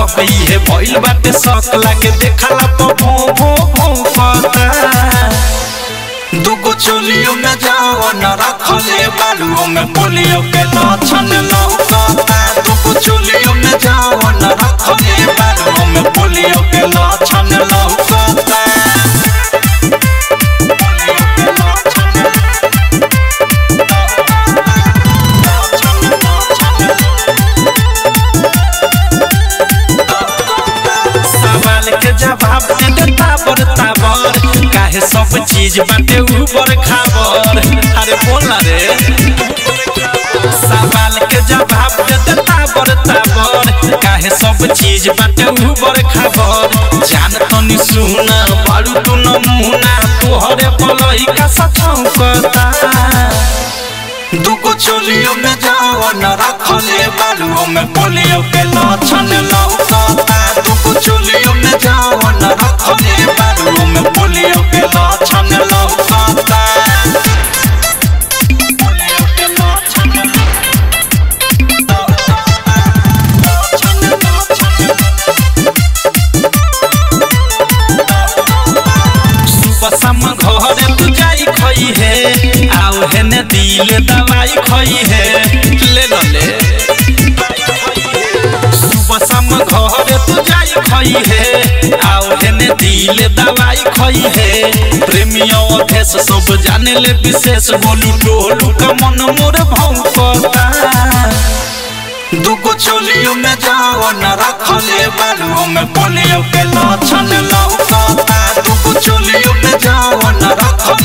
हक इहे भइल बाटे शक लागे देखला प भो भो भौंकता दुगो चोलियो में जाओ न रखले बालुओं में पोलियो के लक्षण लौकता दुगो चोलियो में जाओ न रखले बालुओं में पोलियो के लक्षण लौकता सवाल के जवाब दे दे ताबर ताबर काहे सब चीज बाटे ऊपर खाबर अरे बोल ना रे सवाल के जवाब दे दे ताबर ताबर काहे सब चीज बाटे ऊपर खाबर जान तनी सुना बारू तू नमूना तोहरे पलही का सचौकता दुगो चोलियो में जाओ न रखले बालुओं में पोलियो के लक्षण लौकता दुगो चोलियो में जाओ न रखले बालुओं में पोलियो के लक्षण लौकता पोलियो के लक्षण सुबह शाम घरे तू जाई खई है आओ है ने दिल दवाई खई है ले लो ले सुबह शाम घरे तू जाई खई है आओ है ने दिल दवाई खई है प्रेमियों अभेस सब जाने ले विशेष बोलू टोलू का मन मोर भौंकता दुगो चोलियो में जाओ न रखले बालुओं में पोलियो के लक्षण लौकता दुगो चोलियो में जाओ न रखले